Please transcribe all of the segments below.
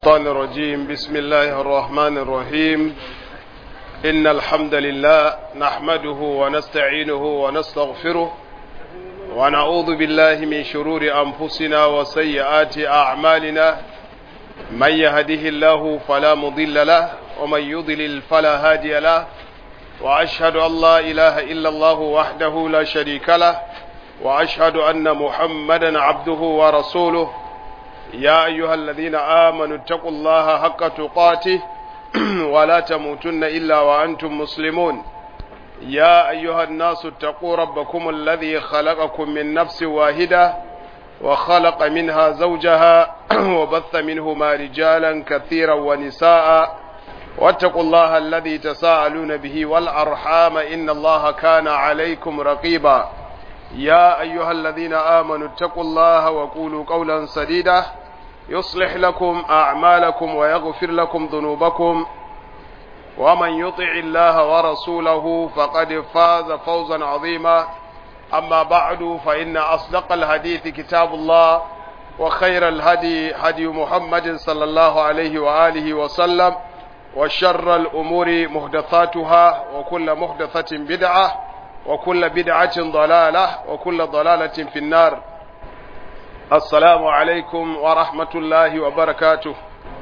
الشيطان الرجيم بسم الله الرحمن الرحيم إن الحمد لله نحمده ونستعينه ونستغفره ونعوذ بالله من شرور أنفسنا وسيئات أعمالنا من يهده الله فلا مضل له ومن يضلل فلا هادي له وأشهد أن لا إله إلا الله وحده لا شريك له وأشهد أن محمدا عبده ورسوله يا أيها الذين آمنوا اتقوا الله حق تقاته ولا تموتن إلا وأنتم مسلمون يا أيها الناس اتقوا ربكم الذي خلقكم من نفس واحدة وخلق منها زوجها وبث منهما رجالا كثيرا ونساء واتقوا الله الذي تساءلون به والأرحام إن الله كان عليكم رقيبا يا أيها الذين آمنوا اتقوا الله وقولوا قولا سديدا يصلح لكم أعمالكم ويغفر لكم ذنوبكم ومن يطع الله ورسوله فقد فاز فوزا عظيما أما بعد فإن أصدق الحديث كتاب الله وخير الهدي هدي محمد صلى الله عليه وآله وسلم وشر الأمور محدثاتها وكل محدثة بدعة وكل بدعة ضلالة وكل ضلالة في النار السلام عليكم ورحمة الله وبركاته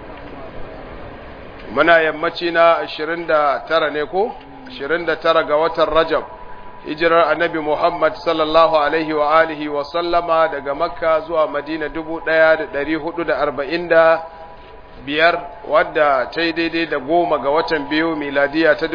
muna yammaci na 29 ne ko 29 ga watan Rajab hijirar annabi Muhammad sallallahu alaihi wa alihi wa sallama daga Makka zuwa Madina 1440 biyar wadda ta yi daidai da goma ga watan biyu miladiya ta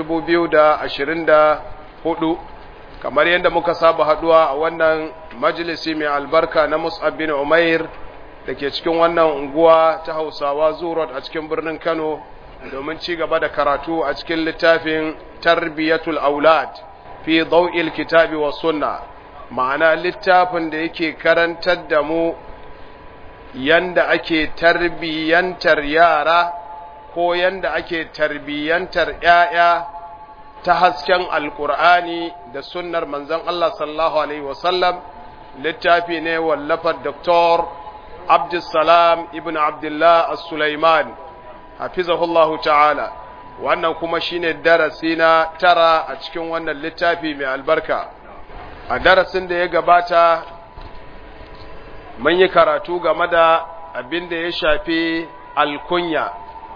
2024 kamar yadda muka saba haduwa a wannan majalisi mai albarka na Mus'ab bin Umair da ke cikin wannan unguwa ta Hausawa Zurot a cikin birnin Kano domin ci gaba da karatu a cikin littafin Tarbiyatul Aulad fi Daw'il Kitabi wa Sunna ma'ana littafin da yake karantar da mu yanda ake tarbiyantar yara ko yanda ake tarbiyantar ‘ya'ya ta hasken alkur'ani da sunnar manzon Allah sallallahu Alaihi wasallam littafi ne wallafar Dr. Abdulsalam ibn Abdullah As-Sulaiman hafizahullahu ta'ala wannan kuma shine darasi na tara a cikin wannan littafi mai albarka a darasin da ya gabata mun yi karatu game da abin da ya shafi alkunya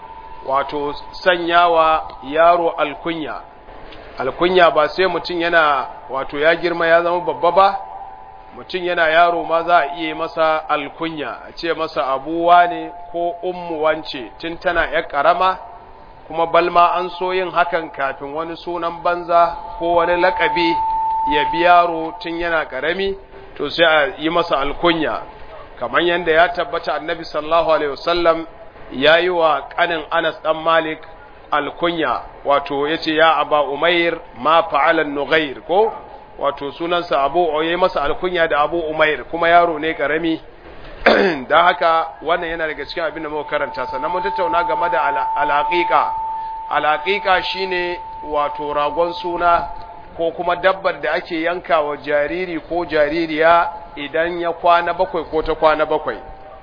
wato sanyawa yaro alkunya alkunya ba sai mutum yana wato ya girma ya zama babba ba mutum yana yaro ma za a iya masa alkunya a ce masa abuwa ne ko ummu wance tun tana yar karama kuma balma an so yin hakan kafin wani sunan banza ko wani lakabi ya bi yaro tun yana karami to sai a yi masa alkunya kamar yadda ya tabbata annabi sallallahu alaihi wasallam ya yi wa kanin anas dan malik alkunya wato ya ce ya aba umair ma fa'alan nughair ko wato sunansa abu ya masa alkunya da abu umair kuma yaro ne karami da haka wannan yana daga cikin abin da muka karanta sannan mun tattauna game da alaƙiƙa alaƙiƙa shine wato ragon suna ko kuma dabbar da ake yanka wa jariri ko jaririya idan ya kwana bakwai ko ta kwana bakwai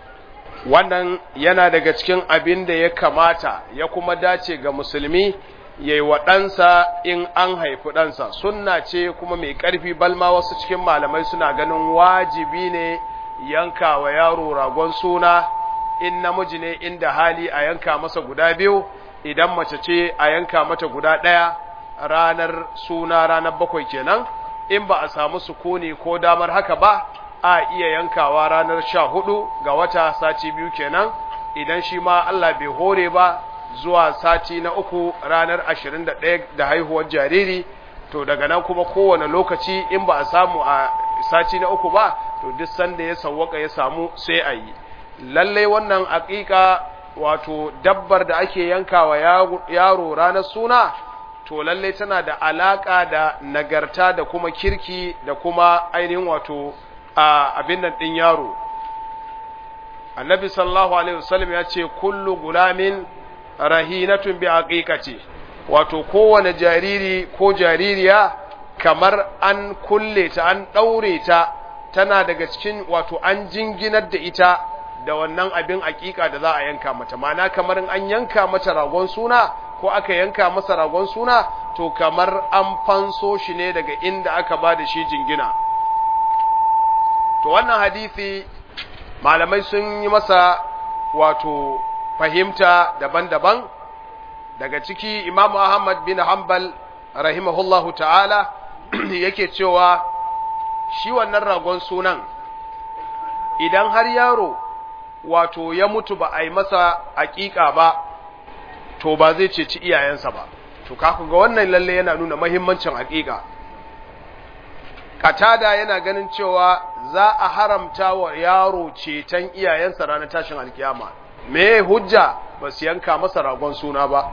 wannan yana daga cikin abin da ya kamata ya kuma dace ga musulmi ya yi wa ɗansa in an haifi ɗansa sunna ce kuma mai ƙarfi balma wasu cikin malamai suna ganin wajibi ne yanka wa yaro ragon suna in namiji ne inda hali a yanka masa guda biyu idan mace ce a yanka mata guda ɗaya ranar suna ranar bakwai kenan in ba a samu sukuni ko damar haka ba a iya yankawa ranar sha hudu ga wata sati biyu kenan idan shi ma Allah bai hore ba zuwa sati na uku ranar ashirin da ɗaya da haihuwar jariri to daga nan kuma kowane lokaci in ba a samu a sati na uku ba to duk sanda ya sawwaka ya samu sai a yi lallai wannan aƙiƙa wato dabbar da ake yankawa yaro ranar suna to lallai tana da alaƙa da nagarta da kuma kirki da kuma ainihin wato a abin nan ɗin yaro annabi sallallahu alaihi wasallam ya ce kullu gulamin rahinatun bi aqiqati wato kowane jariri ko jaririya kamar an kulle ta an daure ta tana daga cikin wato an jinginar da ita da wannan abin aƙiƙa da za a yanka mata mana kamar an yanka mata ragon suna ko aka yanka masa ragon suna to kamar an fanso shi ne daga inda aka ba da shi jingina to wannan hadisi malamai sun yi masa wato fahimta daban-daban daga ciki Imam Ahmad bin Hanbal rahimahullahu ta'ala yake cewa shi wannan ragon sunan idan har yaro wato ya mutu ba a yi masa aƙiƙa ba to ba zai ceci iyayensa ba to kaku ga wannan lalle yana nuna mahimmancin aƙiƙa katada yana ganin cewa za a haramta wa yaro ceton iyayensa ranar tashin alkiyama me hujja ba su yanka masa ragon suna ba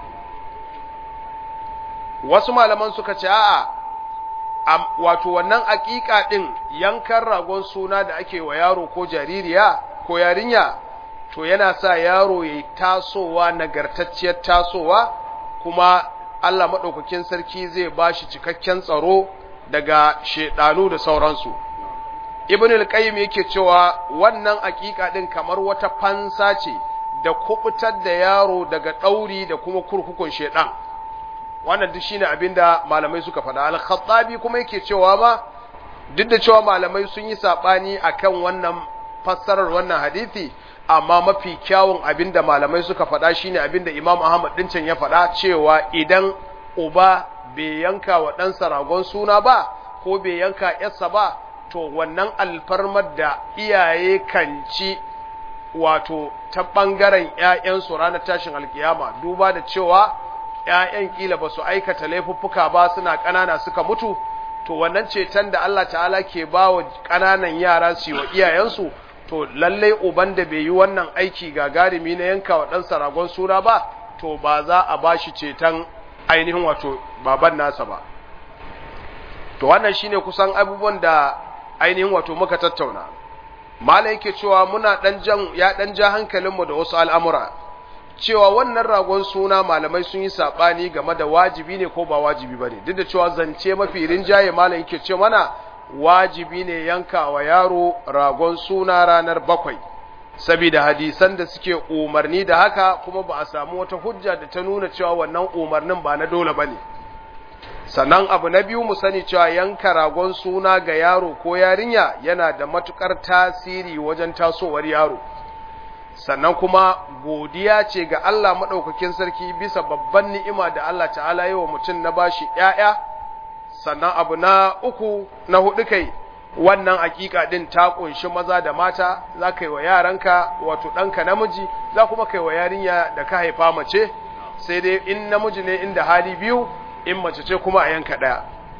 wasu malaman suka ce a'a wato wannan aƙiƙa ɗin yankan ragon suna da ake wa yaro ko jaririya ko yarinya to yana sa yaro ya tasowa nagartacciyar tasowa kuma Allah maɗaukakin sarki zai ba shi cikakken tsaro daga shedanu da sauransu ibn al-qayyim yake cewa wannan aƙiƙa ɗin kamar wata fansa ce da kubutar da yaro daga ɗauri da kuma kurkukun shedan wannan duk shine abinda malamai suka faɗa al-khattabi kuma yake cewa ma duk da cewa malamai sun yi sabani akan wannan fassarar wannan hadisi amma mafi kyawun abinda malamai suka faɗa shine abinda Imam Ahmad dincin ya faɗa cewa idan uba bai yanka wa ɗansa ragon suna ba ko bai yanka yarsa ba to wannan alfarmar da iyaye kan ci wato ta ɓangaren ‘ya'yansu ranar tashin alkiyama duba da cewa ‘ya'yan ƙila ba su aikata laifuffuka ba suna ƙanana suka mutu to wannan ceton da Allah ta'ala ke ba wa ƙananan yara su yi wa iyayensu to lallai uban da bai yi wannan aiki gagarumi na yanka wa ɗansa ragon suna ba to ba za a ba shi ceton ainihin wato baban nasa ba to wannan shine kusan abubuwan da ainihin wato muka tattauna mala yake cewa muna dan jan ya dan ja hankalinmu da wasu al'amura cewa wannan ragon suna malamai sun yi sabani game da wajibi ne ko ba wajibi bane duk da cewa zance mafi rinjaye malam yake ce mana wajibi ne yanka wa yaro ragon suna ranar bakwai saboda hadisan da suke umarni da haka kuma ba a samu wata hujja da ta nuna cewa wannan umarnin ba na dole bane sannan abu na biyu mu sani cewa yanka ragon suna ga yaro ko yarinya yana da matukar tasiri wajen tasowar yaro sannan kuma godiya ce ga Allah maɗaukakin sarki bisa babban ni'ima da Allah ta'ala yi wa mutum na bashi ‘ya'ya sannan abu na uku na hudu kai wannan hakika din ta kunshi maza da mata za ka yi wa yaranka wato ɗanka namiji za kuma kai wa yarinya da ka haifa mace sai dai in namiji ne inda hali biyu in mace ce kuma a yanka ɗaya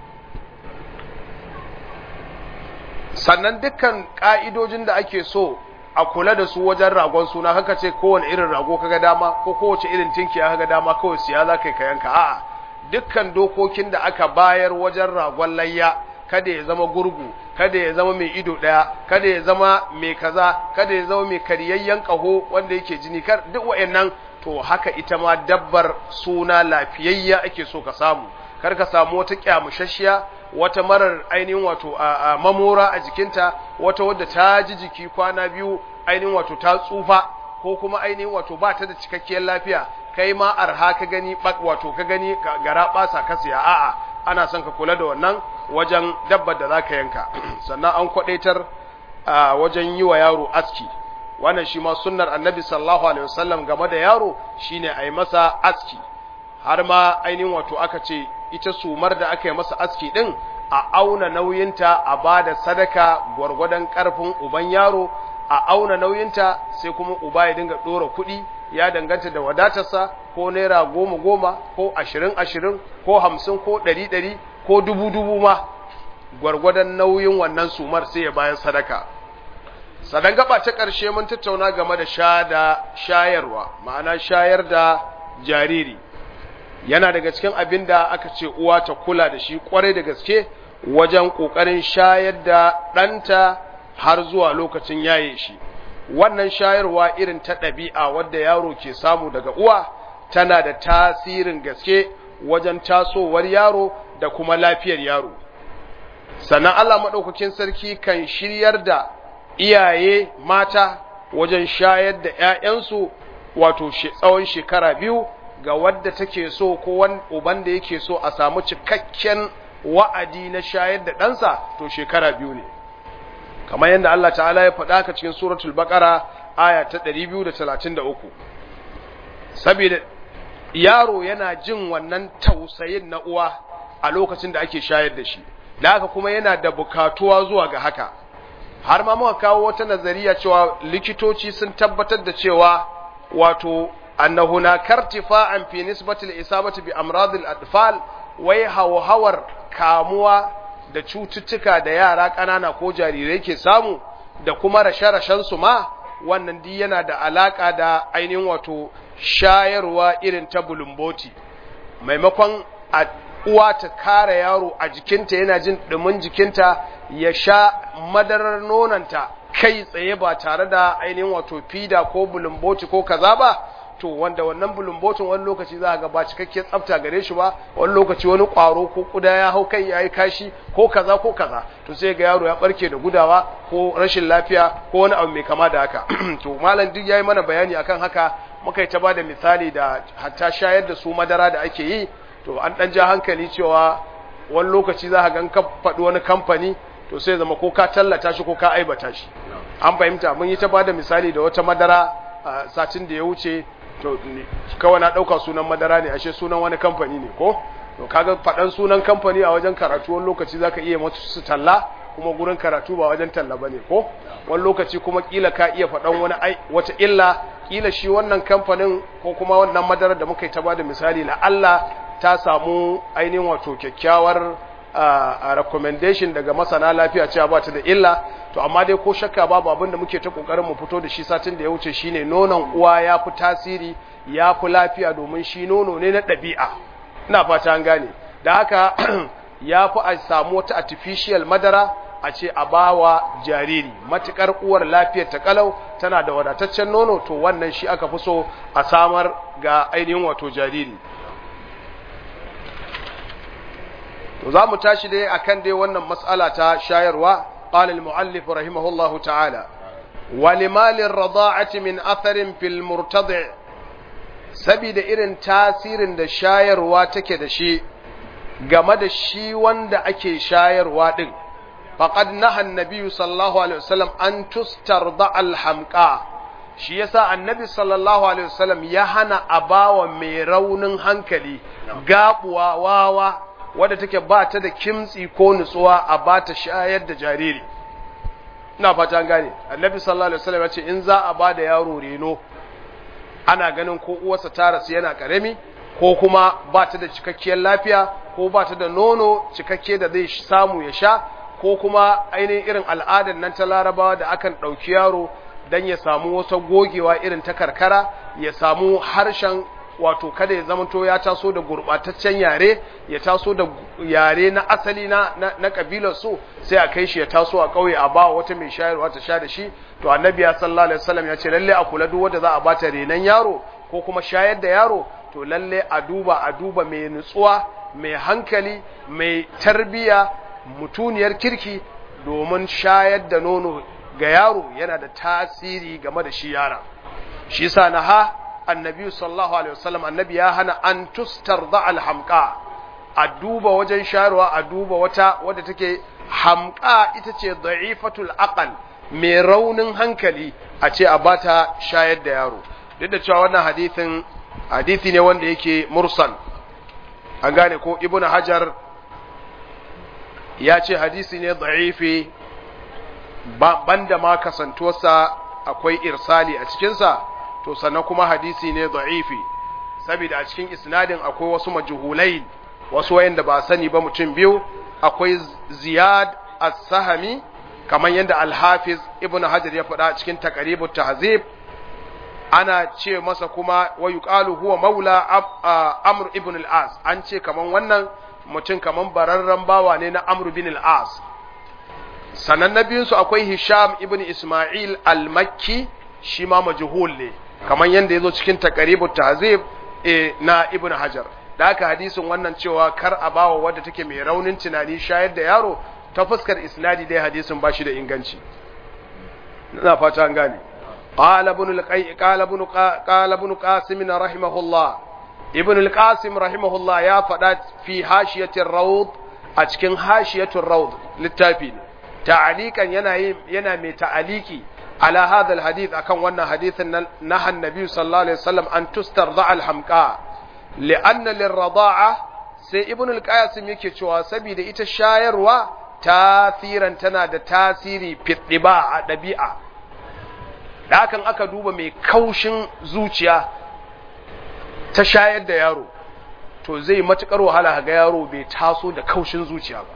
sannan dukkan ƙa'idojin da ake so a kula da su wajen ragon suna haka ce kowane irin rago kaga dama ko kowace irin tinkiya kaga dama kawai siya za ka yi ka yanka a'a dukkan dokokin da aka bayar wajen ragon layya kada ya zama gurgu kada ya zama mai ido ɗaya kada ya zama mai kaza kada ya zama mai karyayyen ƙaho wanda yake jini kar duk wa'annan to haka ita ma dabbar suna lafiyayya ake so ka samu kar ka samu wata kyamushashiya wata marar ainihin wato a mamora a jikinta wata wadda ta ji jiki kwana biyu ainihin wato ta tsufa ko kuma ainihin wato ba ta da cikakkiyar lafiya kai ma arha ka gani wato ka gani gara basa ka siya a'a ana son ka kula da wannan wajen dabbar da zaka yanka sannan an kwadaitar wajen yi wa yaro aski wannan shi ma sunnar annabi sallallahu alaihi wasallam game da yaro shine a yi masa aski har ma ainihin wato aka ce ita sumar da aka yi masa aski din a auna nauyinta a ba da sadaka gwargwadon karfin uban yaro a auna nauyinta sai kuma uba ya dinga ɗora kuɗi ya danganta da wadatarsa ko naira goma goma ko ashirin ashirin ko hamsin ko ɗari ɗari ko dubu dubu ma gwargwadon nauyin wannan sumar sai ya bayan sadaka sadan gaba ta ƙarshe mun tattauna game da sha da shayarwa ma'ana shayar da jariri yana daga cikin abin da aka ce uwa ta kula da shi kwarai da gaske wajen ƙoƙarin shayar da ɗanta har zuwa lokacin yaye shi wannan shayarwa irin ta ɗabi'a wadda yaro ke samu daga uwa tana da tasirin gaske wajen tasowar yaro da kuma lafiyar yaro sannan Allah maɗaukakin sarki kan shiryar da iyaye mata wajen shayar da ‘ya'yansu wato tsawon shekara biyu ga wadda take so ko uban da yake so a samu cikakken wa'adi na shayar da ɗansa to shekara biyu ne kamar yadda Allah ta'ala ya faɗa ka cikin suratul baqara aya ta 233 saboda yaro yana jin wannan tausayin na uwa a lokacin da ake shayar da shi da haka kuma yana da bukatuwa zuwa ga haka har ma muka kawo wata nazariya cewa likitoci sun tabbatar da cewa wato annahu na kartifa'an fi nisbatil isabati bi amradil atfal wai hawhawar kamuwa da cututtuka da yara ƙanana ko jarirai ke samu da kuma rashe-rashen su ma wannan di yana da alaka da ainihin wato shayarwa irin ta bulumboti maimakon a uwa ta kare yaro a jikinta yana jin ɗumin jikinta ya sha madarar nonanta kai tsaye ba tare da ainihin wato fida ko bulumboti ko kaza ba to wanda wannan bulumbotin wani lokaci za a ga ba cikakken tsafta gare shi ba wani lokaci wani kwaro ko kuda ya hau kai ya yi kashi ko kaza ko kaza to sai ga yaro ya barke da gudawa ko rashin lafiya ko wani abu mai kama da haka to malam duk yayi mana bayani akan haka muka yi ta ba da misali da hatta shayar da su madara da ake yi to an dan ja hankali cewa wani lokaci za ka ga ka faɗi wani kamfani to sai zama ko ka tallata shi ko ka aibata shi an fahimta mun yi ta ba da misali da wata madara a satin da ya wuce to kawai na ɗauka sunan madara ne ashe sunan wani kamfani ne ko to kaga faɗan sunan kamfani a wajen karatu wani lokaci zaka iya masu su talla kuma gurin karatu ba wajen talla bane ko wani lokaci kuma kila ka iya faɗan wani ai wata illa kila shi wannan kamfanin ko kuma wannan madarar da muka yi ta bada misali la Allah ta samu ainihin wato kyakkyawar a recommendation daga masana lafiya cewa ba ta da illa to amma dai ko shakka babu abin da muke ta kokarin mu fito da shi satin da ya wuce shine nonon uwa ya fi tasiri ya fi lafiya domin shi nono ne na ɗabi'a ina fata an gane da haka ya fi a samu wata artificial madara a ce a bawa jariri matukar uwar lafiyar ta kalau tana da wadataccen nono to wannan shi aka fi so a samar ga ainihin wato jariri to za mu tashi dai akan dai wannan mas'ala ta shayarwa qala al-muallif rahimahullahu ta'ala wa limalin rada'ati min atharin fil murtadi' sabida irin tasirin da shayarwa take da shi game da shi wanda ake shayarwa din faqad naha an-nabiy sallallahu alaihi wasallam an tustarda al-hamqa shi yasa annabi sallallahu alaihi wasallam ya hana abawa mai raunin hankali gabuwa wawa wadda take ba ta da kimtsi ko nutsuwa a ba ta shayar da jariri ina fata an gane annabi sallallahu alaihi wasallam ya ce in za a ba da yaro reno ana ganin ko uwarsa ta rasu yana karami ko kuma ba ta da cikakkiyar lafiya ko ba ta da nono cikakke da zai samu ya sha ko kuma ainihin irin al'adar nan ta larabawa da akan ɗauki yaro don ya samu wasu gogewa irin ta karkara ya samu harshen wato kada ya zamanto ya taso da gurbataccen yare ya taso da yare na asali na na kabilar su sai a kai shi ya taso a kauye a ba wata mai shayarwa ta sha da shi to annabi ya sallallahu alaihi wasallam ya ce lalle a kula duk wanda za a bata renan yaro ko kuma shayar da yaro to lalle a duba a duba mai nutsuwa mai hankali mai tarbiya mutuniyar kirki domin shayar da nono ga yaro yana da tasiri game da shi yara shi sa na ha annabi sallallahu alaihi wasallam annabi ya hana an tustarda alhamqa a duba wajen shayarwa a duba wata wadda take hamqa ita ce da'ifatul aqal mai raunin hankali a ce a bata shayar da yaro duk da cewa wannan hadithin hadithi ne wanda yake mursal an gane ko ibnu hajar ya ce hadisi ne da'ifi banda ma kasantuwarsa akwai irsali a cikinsa to sannan kuma hadisi ne da'ifi saboda a cikin isnadin akwai wasu majhulai wasu wayanda ba sani ba mutum biyu akwai ziyad as-sahami kamar yadda al-hafiz ibnu hajar ya faɗa cikin taqribut tahzib ana ce masa kuma wa yuqalu huwa maula amr ibn al-as an ce kaman wannan mutum kaman bararren bawa ne na amr ibn al-as sanan na biyunsu akwai hisham ibn isma'il al-makki shi ma majhul ne kamar yadda ya zo cikin takaribu tahzib e, na ibn hajar da haka hadisin wannan cewa kar a bawa wadda take mai raunin tunani shayar da yaro ta fuskar isnadi dai hadisin ba shi da inganci ina fata an gane قال ابن القي قال ابن قال ابن قاسم رحمه الله ابن القاسم رحمه الله يا فدا في حاشية الروض أتكن حاشية الروض للتابين تعليقا ينا ينا مي تعليقي على هذا الحديث أكن وانا حديث نهى النبي صلى الله عليه وسلم أن تسترضع الحمقاء لأن للرضاعة sai ibn al-qasim yake cewa saboda ita shayarwa tasiran tana da tasiri fitdiba a dabi'a da hakan aka duba mai kaushin zuciya ta shayar da yaro to zai matukar wahala ga yaro bai taso da kaushin zuciya ba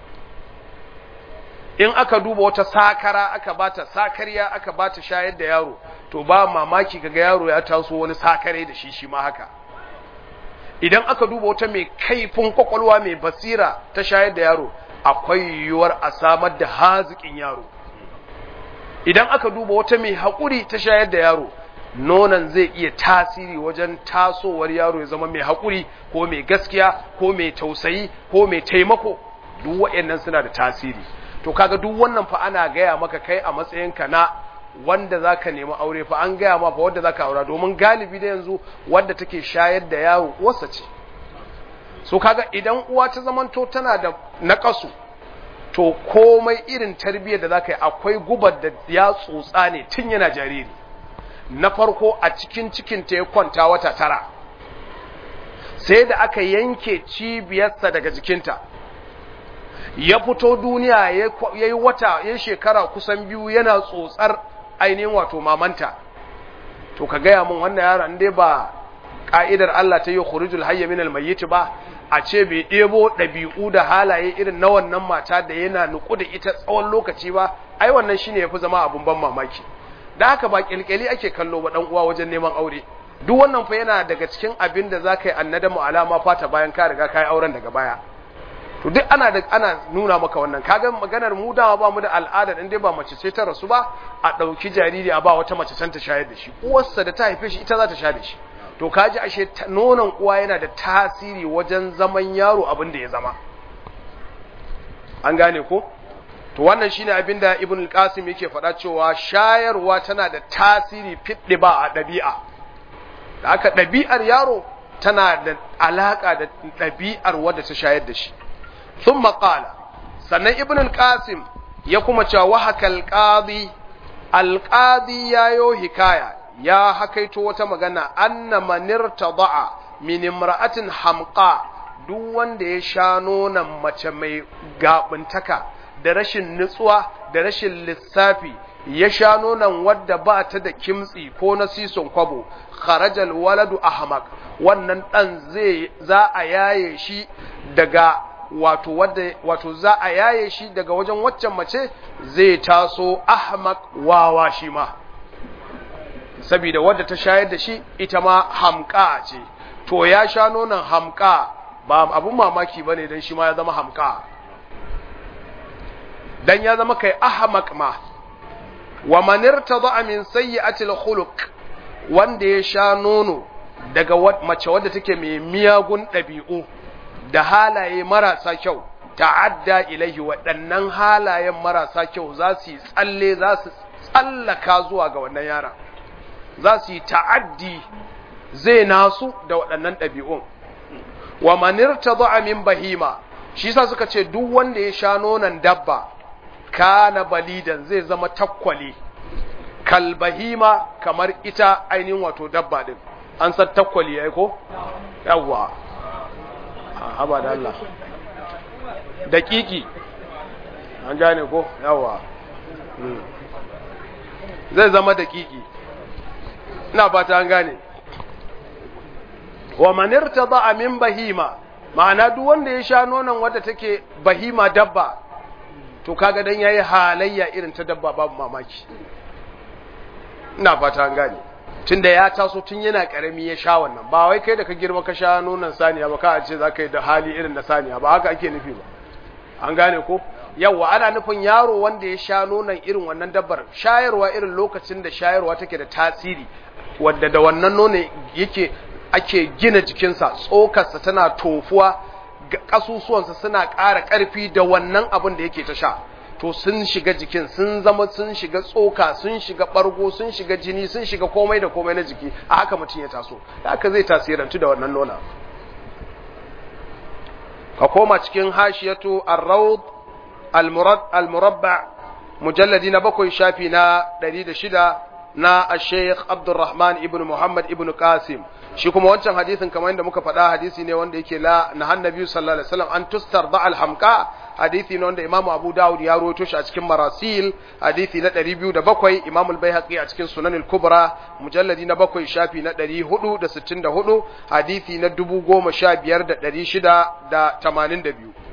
in aka duba wata sakara aka bata sakariya aka bata shayar da yaro to ba mamaki kaga yaro ya taso wani sakare da shi shi ma haka idan aka duba wata mai kaifin kwakwalwa mai basira ta shayar da yaro akwai yiwuwar a samar da haziƙin yaro idan aka duba wata mai haƙuri ta shayar da yaro nonon zai iya tasiri wajen tasowar yaro ya zama mai haƙuri ko mai gaskiya ko mai tausayi ko mai taimako duk waɗannan suna da tasiri to kaga duk wannan fa ana gaya maka kai a matsayinka na wanda za ka nemi aure fa an gaya ma fa wanda za ka aura domin galibi da yanzu wanda take shayar da yaro uwarsa ce so kaga idan uwa ta zamanto tana da naƙasu to komai irin tarbiyyar da za ka yi akwai gubar da ya tsotsa ne tun yana jariri na farko a cikin cikinta ya kwanta wata tara sai da aka yanke cibiyarsa daga jikinta ya fito duniya ya yi wata ya shekara kusan biyu yana tsotsar ainihin wato mamanta to ka gaya min wannan yaron dai ba ka'idar Allah ta yi khurujul hayya min almayyit ba a ce bai ɗebo ɗabi'u da halaye irin na wannan mata da yana nuku da ita tsawon lokaci ba ai wannan shine yafi zama abun ban mamaki da haka ba kilkeli ake kallo ba dan uwa wajen neman aure duk wannan fa yana daga cikin abin da zaka yi annadamu alama fata bayan ka riga kai auren daga baya to duk ana da ana nuna maka wannan kaga maganar mu dawa ba mu da al'ada in dai ba mace ce ta rasu ba a dauki jariri a ba wata mace can ta shayar da shi uwarsa da ta haife shi ita za ta sha da shi to kaji ashe nonon uwa yana da tasiri wajen zaman yaro abin da ya zama an gane ko to wannan shine abin da ibn al-qasim yake faɗa cewa shayarwa tana da tasiri fiddi ba a ɗabi'a da aka ɗabi'ar yaro tana da alaka da ɗabi'ar wadda ta shayar da shi ثم قال sannan ibn al-qasim ya kuma cewa wa hakal qadi al-qadi yayo hikaya ya hakaito wata magana anna manirtada'a min imra'atin hamqa duk wanda ya sha nonon mace mai gabuntaka da rashin nutsuwa da rashin lissafi ya sha nonon wadda ba ta da kimtsi ko na sison kwabo kharajal waladu ahmaq wannan dan zai za a yaye shi daga wato wadda wato za a yaye shi daga wajen waccan mace zai taso ahmaq wawa shi ma saboda wadda ta shayar da shi ita ma hamka ce to ya sha nonon hamka ba abun mamaki bane dan shi ma ya zama hamka dan ya zama kai ahmaq ma wa man irtada min sayyi'atil khuluq wanda ya sha nono daga mace wadda take mai miyagun ɗabi'u da halaye marasa kyau ta'adda ilaihi waɗannan halayen marasa kyau za su yi tsalle za su tsallaka zuwa ga wannan yara za su yi ta'addi zai nasu da waɗannan ɗabi'un wa manirta za'a min bahima shi sa suka ce duk wanda ya sha nonon dabba kana balidan zai zama takwali kalbahima kamar ita ainihin wato dabba din an san takwali ya ko yawwa haba da Allah daƙiƙi an gane ko yawa zai zama daƙiƙi ina fata an gane wa manirta ba a min bahima ma'ana duk wanda ya sha nonon wadda take bahima dabba to kaga dan yayi halayya irin ta dabba babu mamaki ina fata an gane tunda ya taso tun yana karami ya sha wannan ba wai kai da ka girma ka sha nonon saniya ba ka ce za ka yi da hali irin na saniya ba haka ake nufi ba an gane ko yawa ana nufin yaro wanda ya sha nonon irin wannan dabbar shayarwa irin lokacin da shayarwa take da tasiri wadda da wannan nono yake ake gina jikinsa tsokarsa tana tofuwa kasusuwansa suna ƙara ƙarfi da wannan abin da yake ta sha to sun shiga jikin sun zama sun shiga tsoka sun shiga bargo sun shiga jini sun shiga komai da komai na jiki a haka mutum ya taso haka zai tasirantu da wannan nona ka koma cikin hashiyatu ar-rawd al-murabba mujalladi na bakwai shafi na 106 na al-sheikh Abdulrahman ibn Muhammad ibn Qasim shi kuma wancan hadisin kamar yadda muka faɗa hadisi ne wanda yake la na hannabi sallallahu alaihi wasallam an tustar da al-hamqa hadisi ne wanda Imam Abu Dawud ya rawaito shi a cikin Marasil hadisi na 207 Imam al-Baihaqi a cikin Sunan al-Kubra mujalladi na bakwai shafi na 464 hadisi na 15682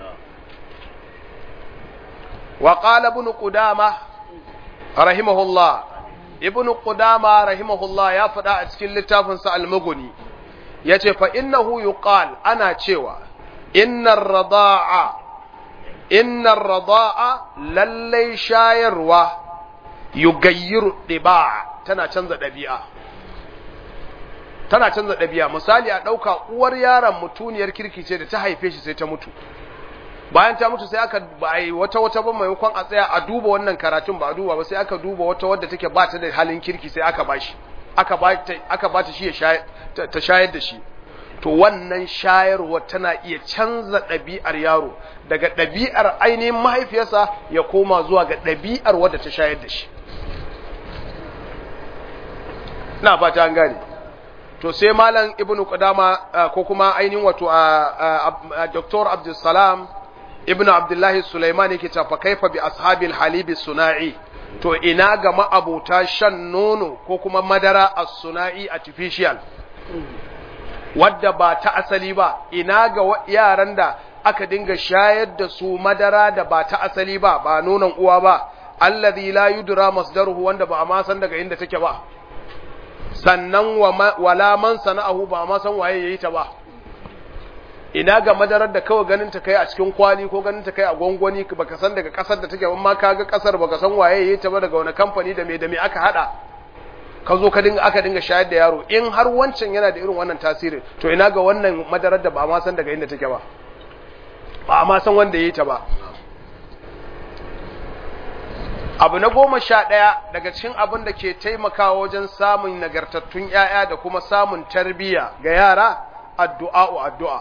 wa qala ibn Qudamah rahimahullah ibn Qudama rahimahullah ya faɗa a cikin littafinsa al-Mughni yace fa innahu yuqal ana cewa innar rada'a innar rada'a lallai shayarwa yugayyiru diba tana canza ɗabi'a tana canza ɗabi'a misali a ɗauka uwar yaron mutuniyar kirki ce da ta haife shi sai ta mutu bayan ta mutu sai aka ba yi wata wata ba maimakon a tsaya a duba wannan karatun ba a duba ba sai aka duba wata wadda take ba ta da halin kirki sai aka bashi aka ba ta aka ba ta shi ta shayar da shi to wannan shayarwa tana iya canza ɗabi'ar yaro daga ɗabi'ar ainihin mahaifiyarsa ya koma zuwa ga ɗabi'ar wadda ta shayar da shi na fata an gane to sai malam ibnu qudama ko kuma ainihin wato a dr abdulsalam ibnu abdullahi sulaiman yake ta fa kaifa bi ashabil halibi suna'i to ina ga ma'abota shan nono ko kuma madara as-suna'i artificial wadda ba ta asali ba ina ga yaran da aka dinga shayar da su madara da ba ta asali ba ba nonon uwa ba alladhi la yudra masdaruhu wanda ba a ma san daga inda take ba sannan wala man sana'ahu ba ma san waye yayi ta ba ina ga madarar da kawai ganin ta kai a cikin kwali ko ganin ta kai a gwangwani baka san daga kasar da take amma ka ga kasar baka san waye yayi ta ba daga wani kamfani da me da me aka hada ka zo ka dinga aka dinga shayar da yaro in har wancan yana da irin wannan tasirin to ina ga wannan madarar da ba ma san daga inda take ba ba ma san wanda yayi ta ba abu na goma sha ɗaya daga cikin abin da ke taimakawa wajen samun nagartattun ‘ya'ya da kuma samun tarbiyya ga yara addu'a'u addu'a.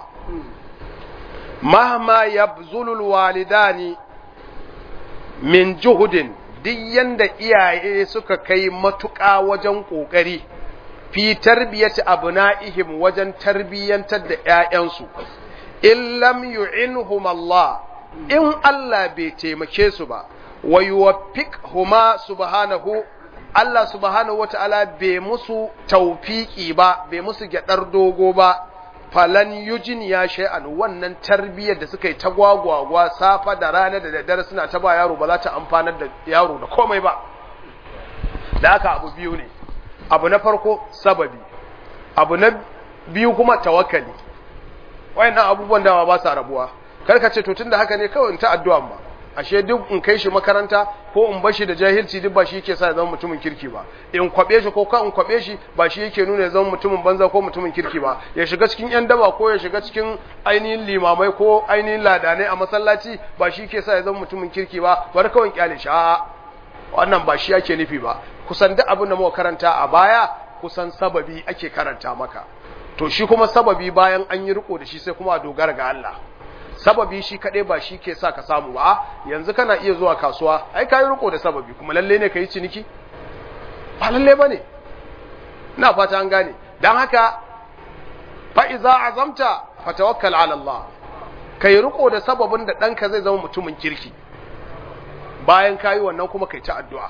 Mahma ya zulul walidani min juhudin duk yanda iyaye suka kai matuƙa wajen ƙoƙari fi tarbiyyati abu na'ihim wajen tarbiyyantar da ‘ya'yansu, in lam yu'inhum Allah, in Allah bai taimake su ba. wa yuwaffiqhuma subhanahu Allah subhanahu wata'ala bai musu tawfiki ba bai musu gyadar dogo ba falan yujin ya shay'an wannan tarbiyyar da suka yi ta gwagwagwa safa da rana da daddare suna ta ba yaro ba za ta amfanar da yaro da komai ba da haka abu biyu ne abu na farko sababi abu na biyu kuma tawakkali wayannan abubuwan da ba sa rabuwa karka ce to tunda haka ne kawai in ta addu'a ba ashe duk in kai shi makaranta ko in bashi da jahilci duk ba shi yake sa ya zama mutumin kirki ba in kwabe shi ko ka in kwabe shi ba shi yake nuna ya zama mutumin banza ko mutumin kirki ba ya shiga cikin yan daba ko ya shiga cikin ainihin limamai ko ainihin ladanai a masallaci ba shi yake sa ya zama mutumin kirki ba bar kawai kyale shi a wannan ba shi yake nufi ba kusan duk abin da muka karanta a baya kusan sababi ake karanta maka to shi kuma sababi bayan an yi riko da shi sai kuma a dogara ga Allah sababi shi kaɗai ba shi ke sa ka samu ba yanzu kana iya zuwa kasuwa ai ka yi riko da sababi kuma lalle ne ka yi ciniki ba lalle ba ne na fata an gane don haka fa'iza azamta fatawakkal ala Allah ka yi riko da sababin da ɗanka zai zama mutumin kirki bayan ka yi wannan kuma kai ta addu'a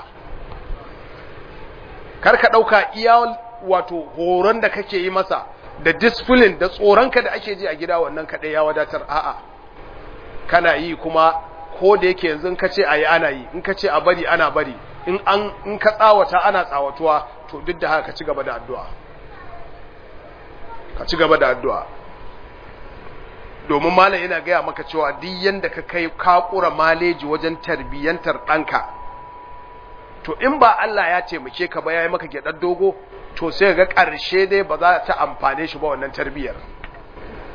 kar ka ɗauka iya wato horon da kake yi masa da discipline da tsoronka da ake ji a gida wannan kaɗai ya wadatar a'a kana yi kuma ko da yake yanzu in ka ce a yi ana yi in ka ce a bari ana bari in an in ka tsawata ana tsawatuwa to duk da haka ka ci gaba da addu'a ka ci gaba da addu'a domin malam yana gaya maka cewa duk yanda ka kai kakura maleji wajen tarbiyyantar ɗanka to in ba Allah ya taimake ka ba ya yi maka gyaɗar dogo to sai ga ƙarshe dai ba za ta amfane shi ba wannan tarbiyyar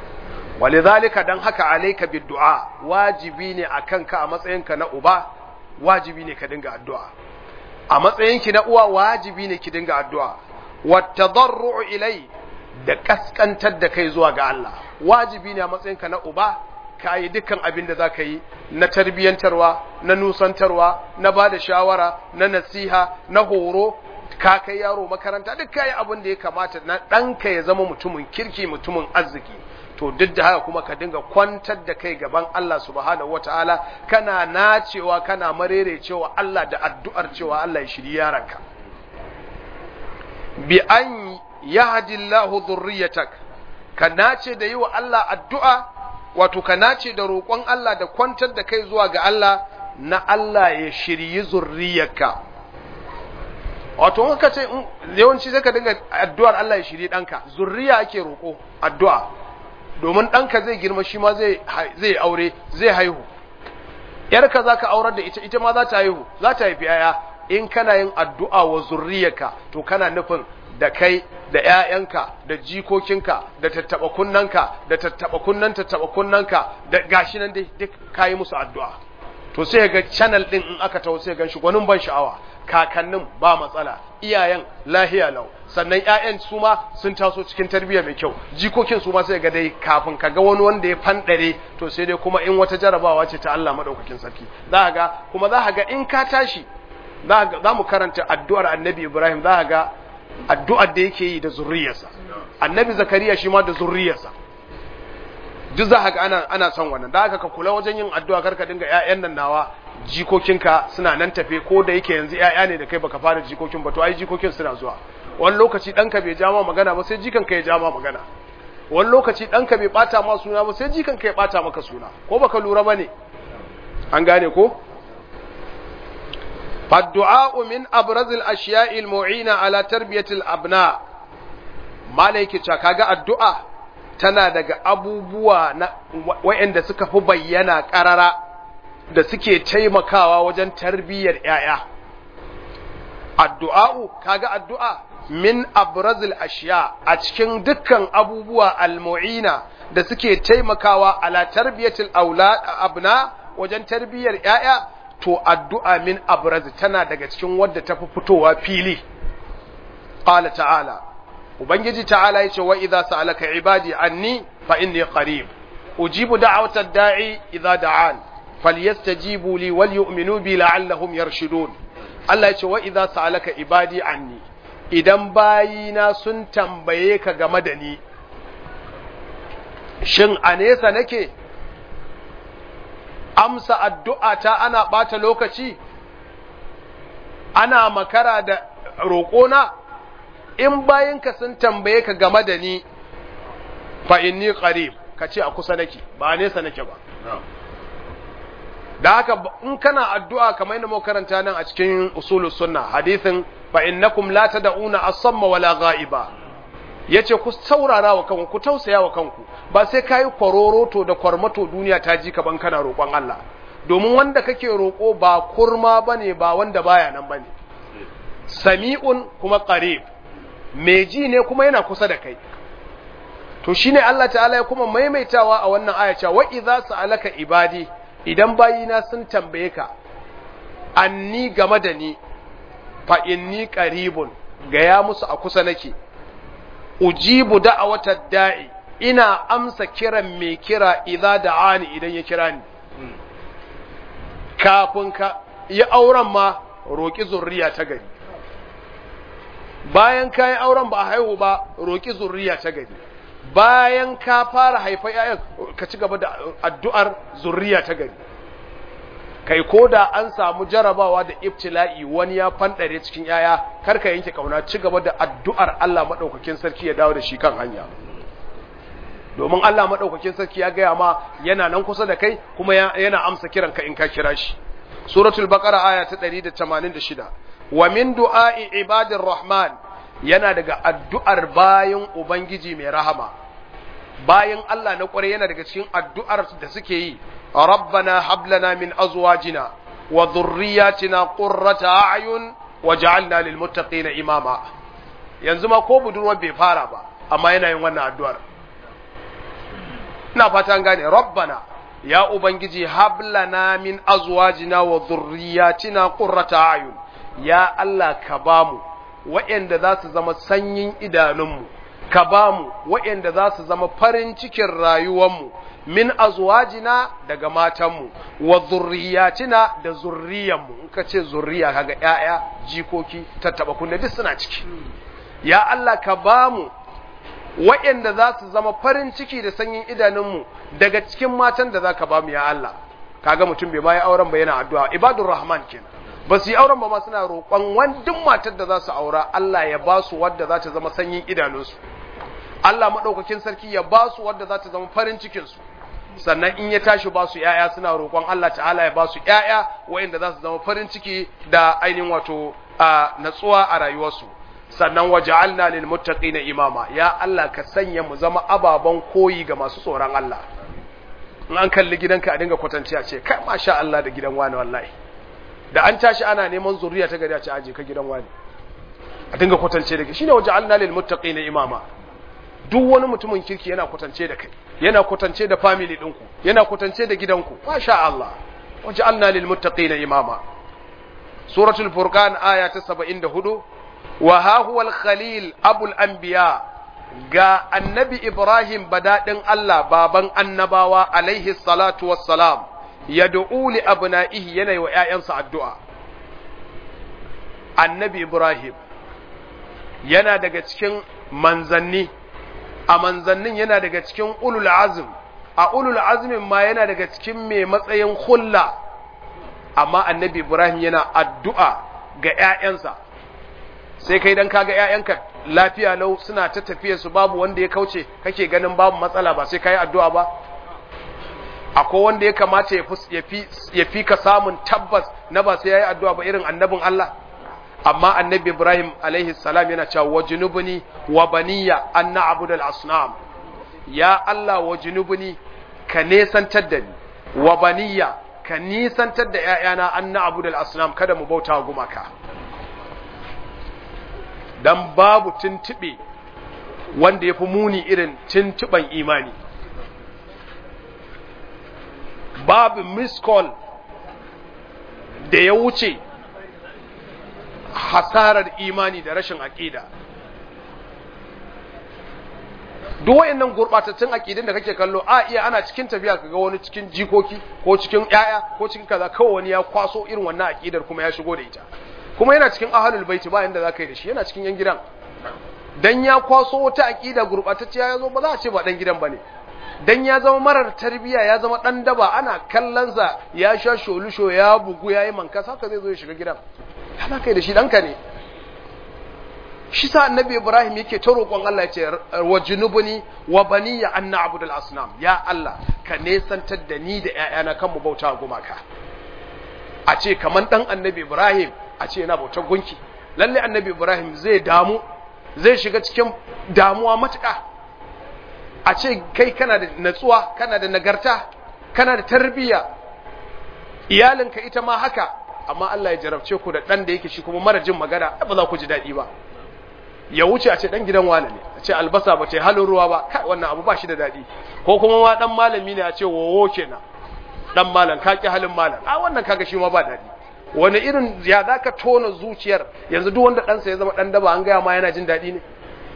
walidhalika dan haka alayka biddu'a wajibi ne akan ka a matsayinka na uba wajibi ne ka dinga addu'a a matsayinki na uwa wajibi ne ki dinga addu'a wattadarru'u ilai da kaskantar da kai zuwa ga Allah wajibi ne a matsayinka na uba ka yi dukkan abin da za ka yi na tarbiyyantarwa na nusantarwa na ba da shawara na nasiha na horo ka kai yaro makaranta duk ka yi abin da ya kamata na ɗanka ya zama mutumin kirki mutumin arziki to duk da haka kuma ka dinga kwantar da kai gaban Allah subhanahu wataala kana nacewa kana marere cewa Allah da addu'ar cewa Allah ya shiri yaranka bi an yahdillahu dhurriyyatak ka nace da yi wa Allah addu'a wato ka nace da roƙon Allah da kwantar da kai zuwa ga Allah na Allah ya shiryi zurriyarka wato in ka ce yawanci sai ka dinga addu'ar Allah ya shiryi ɗanka zurriya ake roƙo addu'a domin ɗanka zai girma shi ma zai aure zai haihu ‘yarka za ka aurar da ita ita ma za ta haihu za ta haifi ‘ya'ya in kana yin addu'a wa zurriyarka to kana nufin da kai da ‘ya'yanka da jikokinka da tattaɓa kunnanka da tattaɓa kunnan tattaɓa kunnanka da gashi nan dai duk ka yi musu addu'a to sai ga channel ɗin in aka taho sai gan shi gwanin ban sha'awa kakannin ba matsala iyayen lahiya lau sannan ƴaƴan su ma sun taso cikin tarbiyya mai kyau jikokin su ma sai ga dai kafin ka ga wani wanda ya fandare to sai dai kuma in wata jarabawa ce ta Allah madaukakin sarki za ga kuma za ga in ka tashi za mu karanta addu'ar annabi Ibrahim za ga addu'ar da yake yi da zurriyarsa annabi Zakariya shi ma da zurriyarsa duk za ga ana ana son wannan da haka ka kula wajen yin addu'a karka dinga ƴaƴan nan nawa jikokinka suna nan tafe ko da yake yanzu ƴaƴa ne da kai baka fara jikokin ba to ai jikokin suna zuwa wani lokaci ɗanka bai ja ma magana ba sai jikanka ya ja ma magana wani lokaci ɗanka bai ɓata ma suna ba sai jikanka ya ɓata maka suna ko baka lura ba ne an gane ko فالدعاء من أبرز الأشياء المعينة على تربية الأبناء ما لك kaga addu'a tana daga abubuwa na waɗanda suka fi bayyana ƙarara da suke taimakawa wajen tarbiyyar ‘ya'ya. Addu'a'u, kaga addu'a min abrazil ashiya a cikin dukkan abubuwa almu'ina da suke taimakawa ala tarbiyyatul abna wajen tarbiyyar ‘ya'ya, to addu'a min abraz tana daga cikin wadda ta fi fitowa fili. Ƙala ta'ala, Ubangiji ta'ala ya ce wa idza sa'alaka ibadi anni fa inni qarib ujibu da'watad da'i idza da'an falyastajibu li wal yu'minu bi la'allahum yarshudun Allah ya ce wa idza sa'alaka ibadi anni idan bayina sun tambaye ka game da ni shin a nesa nake amsa addu'a ta ana bata lokaci ana makara da roƙona in bayinka sun tambaye ka game da ni fa inni qarib ka ce a kusa nake ba nesa nake ba da haka in kana addu'a kamar yadda muka karanta nan a cikin usulus sunna hadithin fa innakum la tad'una as-samma wala ghaiba yace ku saurara wa kanku ku tausaya wa kanku ba sai kai kwaroroto da kwarmato duniya ta ji ka ban kana roƙon Allah domin wanda kake roƙo ba kurma bane ba wanda baya nan bane sami'un kuma qarib mai ji ne kuma yana kusa da kai to shine Allah ta'ala ya kuma maimaitawa a wannan aya cewa wa idza sa'alaka ibadi idan bayina sun tambaye ka anni game da ni fa inni qaribun gaya musu a kusa nake ujibu da'awata da'i ina amsa kiran mai kira idza da'ani idan ya kira ni kafin ka yi auren ma roki zurriya ta gari bayan ka yi auren ba a haihu ba roki zurriya ta gari bayan ka fara haifa ‘ya'yan ka ci gaba da addu'ar zurriya ta gari kai ko da an samu jarabawa da ibtila'i wani ya fanɗare cikin ‘ya'ya karka yanke kauna ci gaba da addu'ar Allah maɗaukakin sarki ya dawo da shi kan hanya domin Allah maɗaukakin sarki ya gaya ma yana nan kusa da kai kuma yana amsa kiran ka in ka kira shi suratul baqara aya ta 186 wa min du'a'i ibadir rahman yana daga addu'ar bayan Ubangiji mai rahama, bayan Allah na ƙwarai yana daga cikin addu'ar da suke yi, Rabbana hablana min azwajina wa zurriyatina qurrata a'yun wa ja'alna lil muttaqina imama. Yanzu ma ko budurwa bai fara ba, amma yana yin wannan addu'ar. Ina fata an gane, Rabbana ya ubangiji hablana min azwajina wa dhurriyyatina qurrata ayun ya Allah ka bamu waɗanda za su zama sanyin idanunmu ka bamu waɗanda za su zama farin cikin rayuwarmu min azwajina daga matanmu wa zurriyatina da zurriyanmu in ka ce zurriya kaga ƴaƴa jikoki tattaba kunne duk suna ciki ya Allah ka bamu waɗanda za su zama farin ciki da sanyin idanunmu daga cikin matan da za ka bamu ya Allah kaga mutum bai bayi auren ba yana addu'a ibadur rahman kenan ba su yi auren ba ma suna roƙon wandin matar da za su aura Allah ya ba su wadda za ta zama sanyin idanunsu Allah maɗaukakin sarki ya ba su wadda za ta zama farin cikinsu sannan in ya tashi ba su ‘ya'ya suna roƙon Allah ta'ala ya ba su ‘ya'ya wa'inda za su zama farin ciki da ainihin wato natsuwa a rayuwarsu sannan waje alna lil na imama ya Allah ka sanya mu zama ababen koyi ga masu tsoron Allah in an kalli gidanka a dinga kwatanci a ce kai masha Allah da gidan wani wallahi da an tashi ana neman zuriya ta gari a ce aje ka gidan wani a dinga kwatance da kai shine waje alna lil na imama duk wani mutumin kirki yana kwatance da kai yana kwatance da family ɗinku yana kwatance da gidanku masha Allah waje alna lil muttaqina imama suratul furqan aya ta 74 wa ha huwa al khalil abul anbiya ga annabi ibrahim badadin Allah baban annabawa alaihi salatu wassalam yad'u li abna'ihi yana wa ƴaƴansa addu'a annabi ibrahim yana daga cikin manzanni a manzannin yana daga cikin ulul azm a ulul azmin ma yana daga cikin mai matsayin hulla amma annabi ibrahim yana addu'a ga ‘ya'yansa sai kai don kaga ‘ya'yanka lafiya lau suna ta tafiya su babu wanda ya kauce kake ganin babu matsala ba sai ka yi addu'a ba akwai wanda ya kamata ya fi ka samun tabbas na ba sai ya yi addu'a ba irin annabin Allah amma annabi Ibrahim alaihi salam yana cewa wa junubuni wa baniya an na'budu al-asnam ya Allah wa junubuni ka nesantar da ni wa baniya ka nisantar da ƴaƴana an na'budu al-asnam kada mu bauta wa gumaka dan babu tuntube wanda yafi muni irin tuntuban imani babu miss call da ya wuce hasarar imani da rashin aƙida duk wayannan gurbatattun aƙidun da kake kallo a iya ana cikin tafiya kaga wani cikin jikoki ko cikin yaya ko cikin kaza kawai wani ya kwaso irin wannan aƙidar kuma ya shigo da ita kuma yana cikin ahlul baiti ba inda zaka yi da shi yana cikin yan gidan dan ya kwaso wata aƙida gurbatacciya ya zo ba za a ce ba dan gidan bane dan ya zama marar tarbiya ya zama dan daba ana kallonsa ya sha sholusho ya bugu ya yi mankasa haka zai zo ya shiga gidan yana kai da shi ɗanka ne shi sa annabi ibrahim yake ta roƙon Allah ya ce wa junubuni wa baniya an na'budu al-asnam ya Allah ka nesantar da ni da ƴaƴana kan mu bauta gumaka a ce kaman dan annabi ibrahim a ce yana bautar gunki lalle annabi ibrahim zai damu zai shiga cikin damuwa matuƙa a ce kai kana da natsuwa kana da nagarta kana da tarbiyya iyalinka ita ma haka amma Allah ya jarabce ku da ɗan da yake shi kuma mara jin magana ba za ku ji daɗi ba ya wuce a ce ɗan gidan wane ne a ce albasa ba ce halin ruwa ba kai wannan abu ba shi da daɗi ko kuma ma ɗan malami ne a ce wowo kenan ɗan malam ka ƙi halin malam a wannan kaga shi ma ba daɗi wani irin ya za ka tona zuciyar yanzu duk wanda ɗansa ya zama ɗan daba an gaya ma yana jin daɗi ne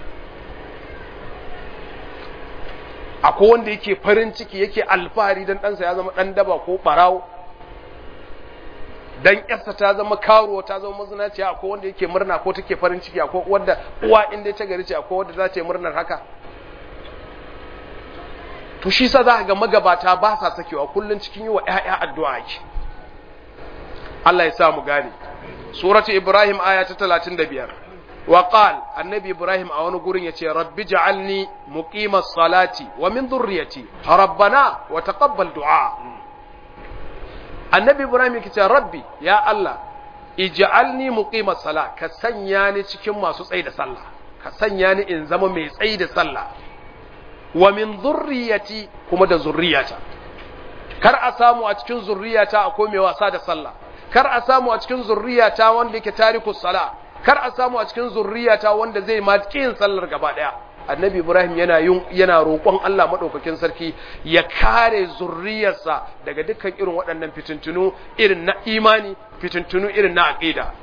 akwai wanda yake farin ciki yake alfahari don ɗansa ya zama ɗan daba ko ɓarawo dan yarsa ta zama karuwa ta zama mazinaciya akwai wanda yake murna ko take farin ciki akwai wanda uwa inda ta gari ce akwai wanda za ta yi murnar haka to shi sa za ka ga magabata ba sa sakewa kullun cikin yi wa ƴaƴa addu'a yake Allah ya sa mu gane suratu ibrahim aya ta 35 wa qal annabi ibrahim a wani gurin yace rabbi ja'alni muqimas salati wa min dhurriyyati rabbana wa taqabbal du'a annabi ibrahim yake cewa rabbi ya allah ij'alni muqimas sala ka sanya ni cikin masu tsayi da sallah ka sanya ni in zama mai tsayi da sallah wa min dhurriyyati kuma da zurriyata kar a samu a cikin zurriyata akwai mai wasa da sallah kar a samu a cikin zurriyata wanda yake tarikus sala kar a samu a cikin zurriyata wanda zai ma kin sallar gaba daya annabi ibrahim yana yin yana roƙon Allah madaukakin sarki ya kare zurriyarsa daga dukkan irin waɗannan fitintunu irin na imani fitintunu irin na aqida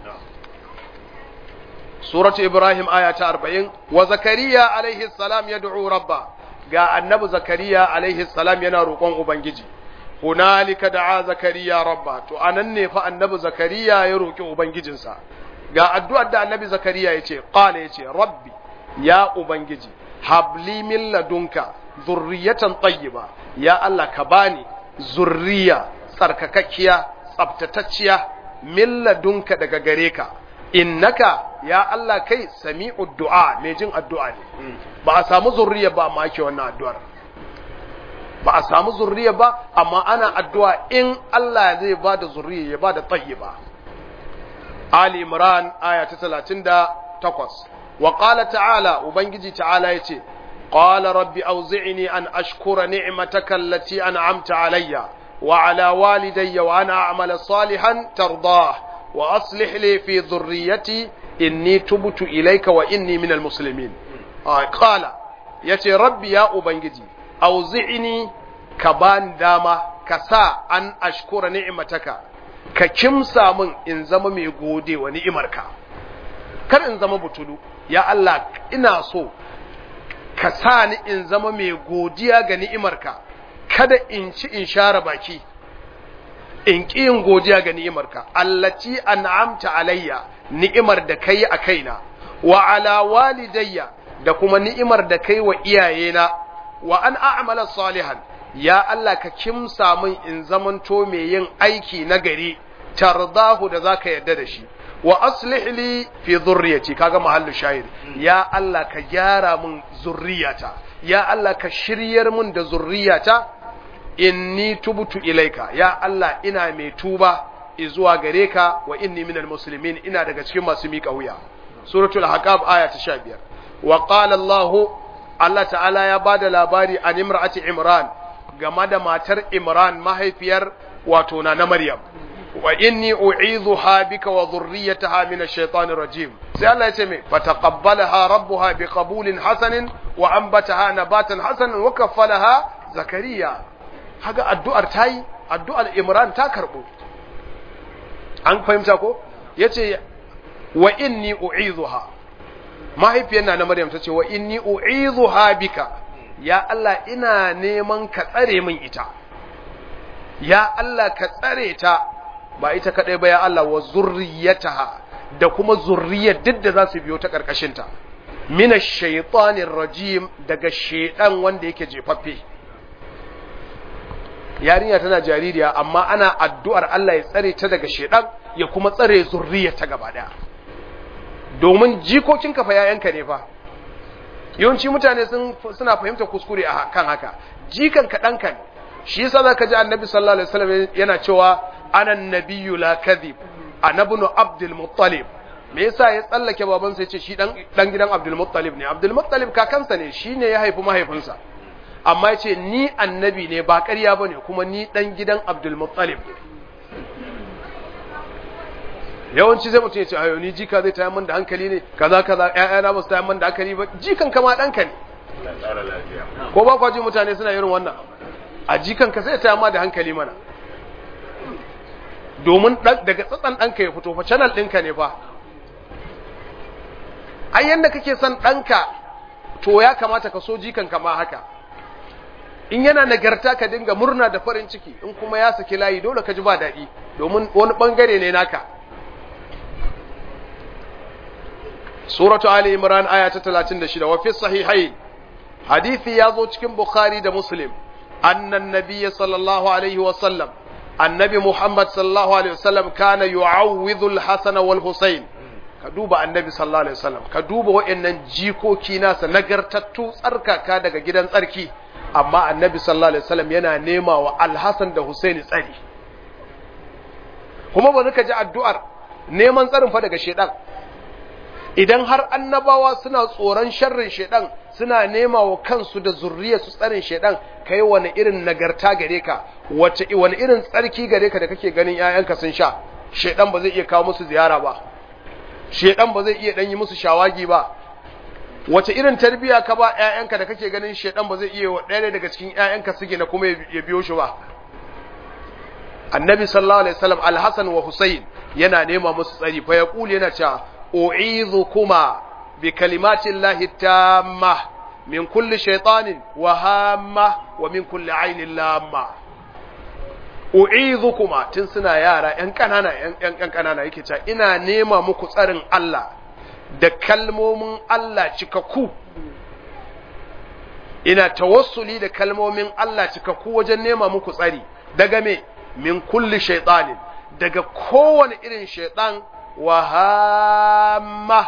suratu ibrahim aya ta 40 wa zakariya alaihi salam yad'u rabba ga annabi zakariya alaihi salam yana roƙon ubangiji hunalika da'a zakariya rabba to anan ne fa annabi zakariya ya roƙi ubangijinsa ga addu'ar da annabi zakariya yace qala yace rabbi ya ubangiji habli min ladunka zurriyatan tayyiba ya Allah ka bani zurriya tsarkakakkiya tsaftatacciya min ladunka daga gare ka innaka ya Allah kai sami'ud du'a mai jin addu'a ne ba a samu zurriya ba amma ake wannan addu'ar ba a samu zurriya ba amma ana addu'a in Allah zai ba da zurriya ya ba da tayyiba Ali Imran aya ta 38 wa qala ta'ala ubangiji ta'ala yace qala rabbi awzi'ni an ashkura ni'mataka allati an'amta alayya wa ala walidayya wa ana a'mala salihan tardah wa aslih li fi dhurriyyati inni tubtu ilayka wa inni minal muslimin qala yace rabbi ya ubangiji auzi'ini ka bani dama ka sa an ashkura ni'mataka ka kimsa min in zama mai gode wa ni'imarka kar in zama butulu ya Allah ina so ka sa ni in zama mai godiya ga ni'imarka kada in ci in share baki in ƙi yin godiya ga ni'imarka allati an'amta alayya ni'imar da kai a kaina wa ala walidayya da kuma ni'imar da kai wa iyayena wa an a'mala salihan ya Allah ka kimsa min in zamanto mai yin aiki na gari tardahu da zaka yarda da shi wa aslih li fi dhurriyyati kaga mahallu shahid ya Allah ka gyara min zurriyata ya Allah ka shiryar min da zurriyata inni tubtu ilaika ya Allah ina mai tuba zuwa gare ka wa inni minal muslimin ina daga cikin masu miƙa wuya suratul haqab aya ta 15 wa qala Allah Allah ta'ala ya bada labari an imra'ati imran game da matar imran mahaifiyar wato na na maryam wa inni u'idhuha bika wa dhurriyyataha min ash-shaytanir rajim sai Allah ya ce me fataqabbalaha rabbuha biqabulin hasanin wa anbataha nabatan hasanan wa kaffalaha zakariya haga addu'ar tayi addu'ar imran ta karbo an fahimta ko yace wa inni u'idhuha mahaifiyar na na maryam tace wa inni u'idhuha bika ya Allah ina neman ka tsare min ita ya Allah ka tsare ta ba ita kadai ba ya Allah wa zurriyataha da kuma zurriyar duk da za su biyo ta karkashin ta mina shaytanir rajim daga shedan wanda yake jefaffe yarinya tana jaririya amma ana addu'ar Allah ya tsare ta daga shedan ya kuma tsare zurriyar ta gaba daya domin jikokin ka fa yayanka ne fa yawanci mutane sun suna fahimta kuskure a kan haka jikan ka danka ne shi yasa zaka ji annabi sallallahu alaihi wasallam yana cewa ana nabiyyu la kadhib anabnu abdul muttalib me yasa ya tsallake babansa yace shi dan dan gidan abdul muttalib ne abdul muttalib kakansa ne shine ya haifi mahaifinsa amma yace ni annabi ne ba ƙarya bane kuma ni dan gidan abdul muttalib ne yawanci zai mutum ya ce ayo ni jika zai tayar min da hankali ne kaza kaza ƴaƴana ba su tayar min da hankali ba jikan kama ɗanka ne ko ba kwaji mutane suna irin wannan a jikan ka sai tayar ma da hankali mana domin daga tsatsan ɗanka ya fito fa channel ɗinka ne fa ai yanda kake son ɗanka to ya kamata ka so jikan ka ma haka in yana nagarta ka dinga murna da farin ciki in kuma ya saki layi dole ka ji ba daɗi domin wani ɓangare ne naka suratu ali imran aya ta 36 wa fi sahihain hadisi ya zo cikin bukhari da muslim annan nabiyyi sallallahu alaihi wa sallam annabi muhammad sallallahu alaihi wa sallam kana yu'awwidhu al-hasan wal husayn ka duba annabi sallallahu alaihi wa sallam ka duba wayannan jikoki nasa nagartattu tsarkaka daga gidan tsarki amma annabi sallallahu alaihi wa sallam yana nema wa al-hasan da husaini tsari kuma ba ka ji addu'ar neman tsarin fa daga shedan idan har annabawa suna tsoron sharrin shedan suna nema wa kansu da zurriyarsu tsarin shedan kai wani irin nagarta gare ka wace wani irin tsarki gare ka da kake ganin ƴaƴanka sun sha shedan ba zai iya kawo musu ziyara ba shedan ba zai iya dan yi musu shawagi ba wace irin tarbiya ka ba ƴaƴanka da kake ganin shedan ba zai iya wa ɗaya daga cikin ƴaƴanka suke na kuma ya biyo shi ba annabi sallallahu alaihi wasallam al-hasan wa husayn yana nema musu tsari fa yaqulu yana cewa u'idhukuma bi kalimati llahi tamma min kulli shaytanin wa hamma wa min kulli ainin lamma u'idhukuma tun suna yara ƴan kanana ƴan ƴan kanana yake cewa ina nema muku tsarin Allah da kalmomin Allah cikakku ina tawassuli da kalmomin Allah cikakku wajen nema muku tsari daga me min kulli shaytanin daga kowane irin shaytan wa hamma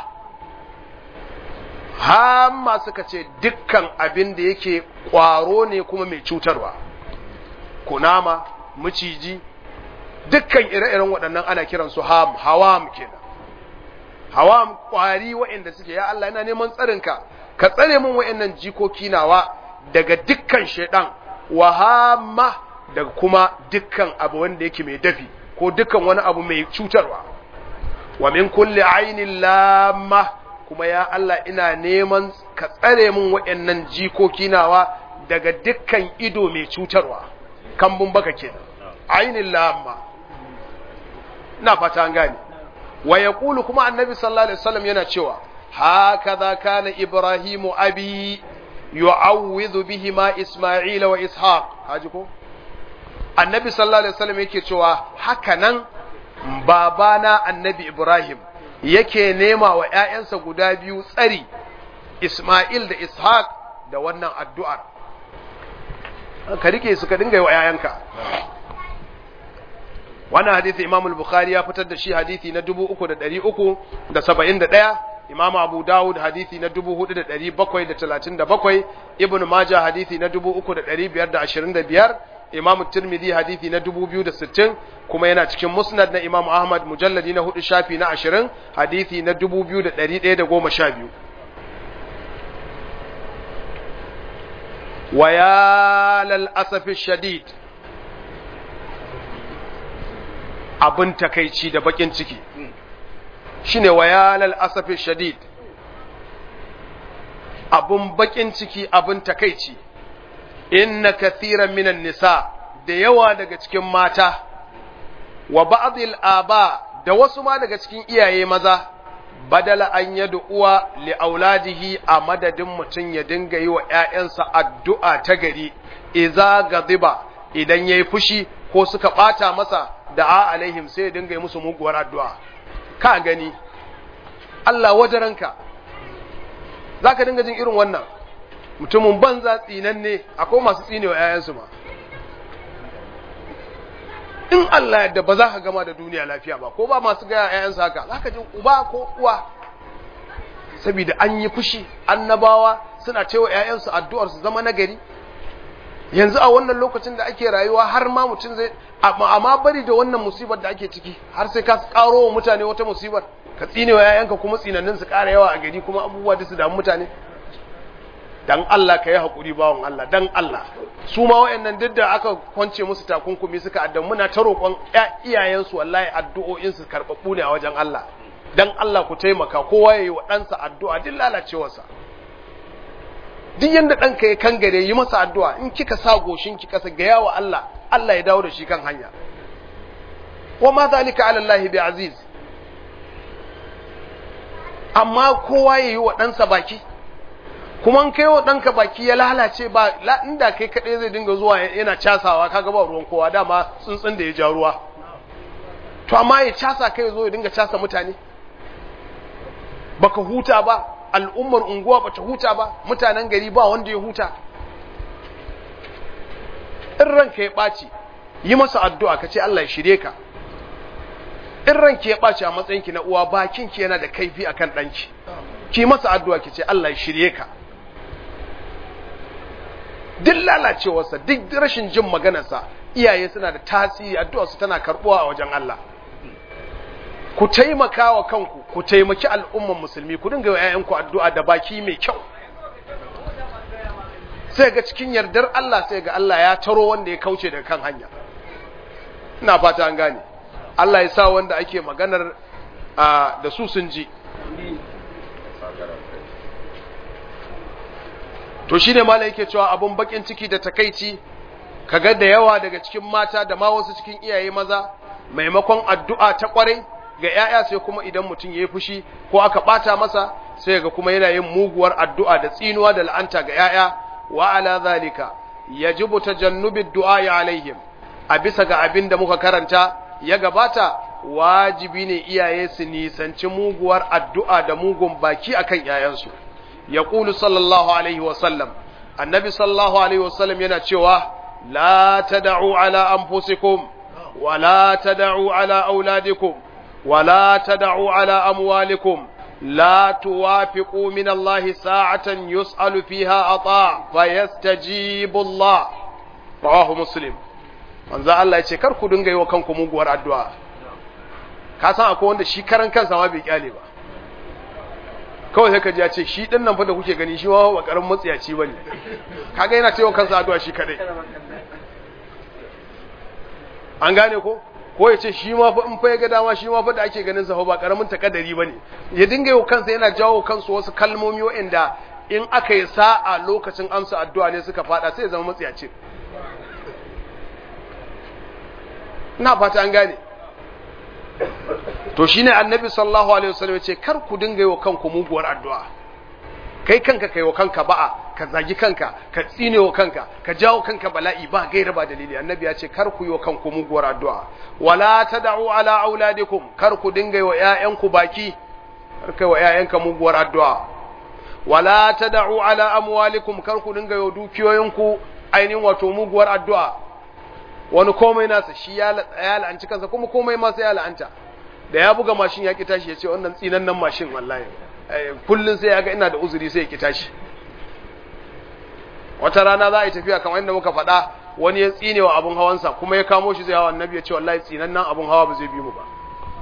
hamma suka ce dukkan abin da yake kwaro ne kuma mai cutarwa kunama maciji dukkan ire-iren waɗannan ana kiransu ham hawam kenan hawam kwari waɗanda suke ya Allah ina neman tsarinka ka tsare min waɗannan jikoki nawa daga dukkan shaidan wa hamma daga kuma dukkan abu wanda yake mai dafi ko dukkan wani abu mai cutarwa wa min kulli ainin lamma kuma ya Allah ina neman ka tsare min waɗannan jikoki nawa daga dukkan ido mai cutarwa kambun baka kenan ainin lamma na fata an gane wa yaqulu kuma annabi sallallahu alaihi wasallam yana cewa hakaza kana ibrahimu abi yu'awwidhu bihima isma'ila wa ishaq haji ko annabi sallallahu alaihi wasallam yake cewa haka nan babana annabi ibrahim yake nema wa ƴaƴansa guda biyu tsari isma'il da ishaq da wannan addu'ar ka rike su ka dinga yi wa ƴaƴanka wannan hadisi Imam al-Bukhari ya fitar da shi hadisi na 3371 Imam Abu Dawud hadisi na 4737 Ibn Majah hadisi na 3525 Imam Tirmidhi hadisi na 2060 kuma yana cikin Musnad na Imam Ahmad mujalladi na 4 shafi na 20 hadisi na 2112 ويا للأسف الشديد abin takaici da bakin ciki shine wayalal asafi shadid abin bakin ciki abin takaici inna kathiran minan nisa da yawa daga cikin mata wa ba'dil aba da wasu ma daga cikin iyaye maza badala an yadda uwa li auladihi a madadin mutum ya dinga yi wa ‘ya'yansa addu'a ta gari, iza gaziba idan ya yi fushi ko suka ɓata masa da a alaihim sai ya dinga yi musu muguwar addu'a. Ka gani, Allah wajaranka, za ka dinga jin irin wannan, mutumin banza tsinanne akwai masu tsine wa ‘ya'yansu ma. in Allah yadda ba za ka gama da duniya lafiya ba ko ba masu gaya ‘ya'yansu haka za ka ji uba ko uwa saboda an yi fushi annabawa suna cewa ‘ya'yansu addu'ar su zama nagari yanzu a wannan lokacin da ake rayuwa har ma mutum zai amma bari da wannan musibar da ake ciki har sai ka karo wa mutane wata musibar ka tsine wa ‘ya'yanka kuma tsinannin su ƙara yawa a gari kuma abubuwa da su damu mutane dan Allah ka yi haƙuri bawan Allah dan Allah su ma wayannan duk da aka kwance musu takunkumi suka addan muna ta roƙon iyayensu wallahi addu'o'in su karɓaɓɓu ne a wajen Allah dan Allah ku taimaka kowa yayi wa ɗansa addu'a duk lalacewarsa duk yanda ɗanka ya kangare yi masa addu'a in kika sa goshin ki kasa ga yawa Allah Allah ya dawo da shi kan hanya wa ma zalika ala Allah bi aziz amma kowa yayi wa ɗansa baki kuma kai wa ɗanka baki ya lalace ba inda kai kaɗai zai dinga zuwa yana casawa kaga ba ruwan kowa dama tsuntsun da ya ja ruwa to amma ya casa kai zo ya dinga casa mutane baka huta ba al'ummar unguwa bata huta ba mutanen gari ba wanda ya huta in ranka ya ɓaci yi masa addu'a ka ce Allah ya shirye ka in ranki ya ɓaci a matsayinki na uwa bakinki yana da kaifi akan ɗanki ki masa addu'a ki ce Allah ya shirye ka duk lalacewarsa duk rashin jin maganarsa iyaye suna da tasiri addu'a su tana karbuwa a wajen Allah ku taimaka wa kanku ku taimaki al'umman musulmi ku dinga yayanku addu'a da baki mai kyau sai ga cikin yardar Allah sai ga Allah ya taro wanda ya kauce daga kan hanya ina fata an gane Allah ya sa wanda ake maganar da su sun ji to shine malai yake cewa abun bakin ciki da takaici kaga da yawa daga cikin mata da ma wasu cikin iyaye maza maimakon addu'a ta kwarai ga ‘ya'ya sai kuma idan mutum ya yi fushi ko aka ɓata masa sai ga kuma yana yin muguwar addu'a da tsinuwa da la'anta ga ‘ya'ya wa ala zalika ya ji buta jannubin du'a ya alaihim a bisa ga abin da muka karanta ya gabata wajibi ne iyaye su nisanci muguwar addu'a da mugun baki akan ‘ya'yansu ya ƙulu sallallahu alaihi wasallam annabi sallallahu alaihi wasallam yana cewa la tada'u ala anfusikum wa la tada'u ala auladikum ولا تدعوا على أموالكم لا توافقوا من الله ساعة يسأل فيها أطاع فيستجيب الله رواه مسلم manzo Allah ya ce kar ku dinga yi wa kanku muguwar addu'a ka san akwai wanda shi karan kansa ma bai kyale ba kawai sai ka ji ya ce shi din nan fa da kuke gani shi ma ba karamin matsiyaci bane kaga yana cewa kansa addu'a shi kadai an gane ko ko ya ce shi ma fa in fa ya ga dama shi ma fa da ake ganin sa fa ba karamin takadari bane ya dinga yau kansa yana jawo kansu wasu kalmomi waɗanda in aka yi sa'a lokacin amsa addu'a ne suka fada sai ya zama matsiyaci ina fata an gane to shine annabi sallallahu alaihi wasallam ya ce kar ku dinga yi wa kanku muguwar addu'a kai kanka kai wa kanka ba'a ka zagi kanka ka tsine wa kanka ka jawo kanka bala'i ba gaira ba dalili annabi ya ce kar ku yi wa kanku muguwar addu'a wala tad'u ala auladikum kar ku dinga yi wa ƴaƴanku baki kar kai wa ƴaƴanka muguwar addu'a wala tad'u ala amwalikum kar ku dinga yi wa dukiyoyinku ainihin wato muguwar addu'a wani komai nasa shi ya la'anci kansa kuma komai ma sai ya la'anta da ya buga mashin ya ki tashi ya ce wannan tsinannen mashin wallahi kullun sai ya ga ina da uzuri sai ya ki tashi wata rana za a yi tafiya kamar inda muka faɗa wani ya tsine wa abin hawansa kuma ya kamo shi zai hawa annabi ya ce wallahi tsinan nan abin hawa ba zai bi mu ba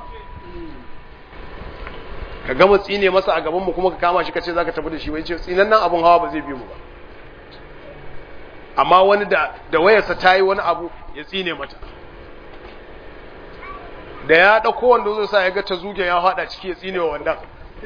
ka gama tsine masa a gaban mu kuma ka kama shi ka ce zaka tafi da shi bai ce tsinan nan abin hawa ba zai bi mu ba amma wani da da wayarsa ta yi wani abu ya tsine mata da ya ɗauko wanda zai sa ya ga ta zuge ya haɗa ciki ya tsine wa wannan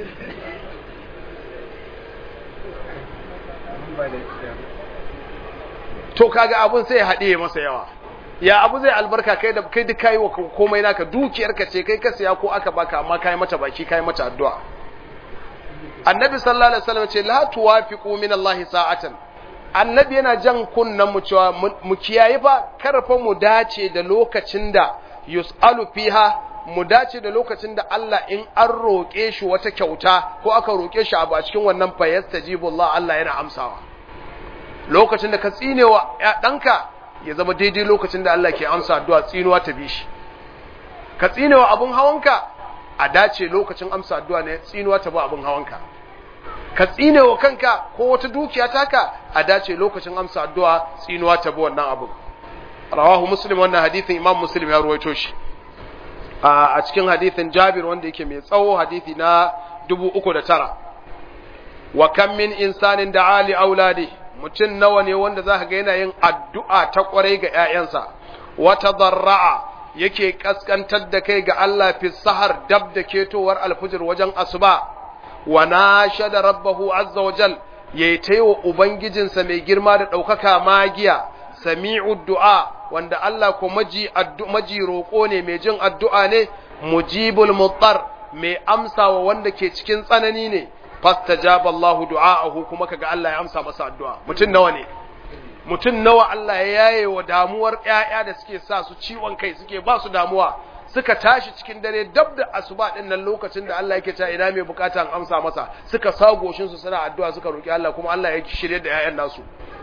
to kaga abun sai ya haɗe masa yawa ya abu zai albarka kai da kai duk kai wa komai naka dukiyarka ce kai ka siya ko aka baka amma kai mata baki kai mata addu'a annabi sallallahu alaihi wasallam ce la tuwafiqu min Allah sa'atan annabi yana jan kunnan mu cewa mu kiyaye fa karfa mu dace da lokacin da yus'alu fiha mu dace da lokacin da Allah in an roƙe shi wata kyauta ko aka roƙe shi abu a cikin wannan fa yastajibu Allah Allah yana amsawa lokacin da ka tsinewa ɗanka ya zama daidai lokacin da Allah ke amsa addu'a tsinuwa ta bi shi ka tsinewa abun hawanka a dace lokacin amsa addu'a ne tsinuwa ta bi abun hawanka ka tsinewa kanka ko wata dukiya taka a dace lokacin amsa addu'a tsinuwa ta bi wannan abun rawahu muslim wannan hadithin imam muslim ya ruwaito shi a cikin hadithin jabir wanda yake mai tsawo hadithi na dubu uku da tara wa kan min insanin da ali auladi mutum nawa ne wanda za ka ga yana yin addu'a ta kwarai ga ‘ya'yansa wata zarra'a yake kaskantar da kai ga Allah fi sahar dab da ketowar alfijir wajen asuba wa na shada rabbahu azza wa jal ya yi ta wa ubangijinsa mai girma da ɗaukaka magiya sami'u du'a wanda Allah ko maji maji roƙo ne mai jin addu'a ne mujibul muttar mai amsa wa wanda ke cikin tsanani ne fastajaba Allah du'aahu kuma kaga Allah ya amsa masa addu'a mutun nawa ne mutun nawa Allah ya yaye wa damuwar ƴaƴa da suke sa su ciwon kai suke ba su damuwa suka tashi cikin dare dab da asuba din nan lokacin da Allah yake cewa ina mai bukata an amsa masa suka sa goshin su suna addu'a suka roki Allah kuma Allah ya shirye da ƴaƴan nasu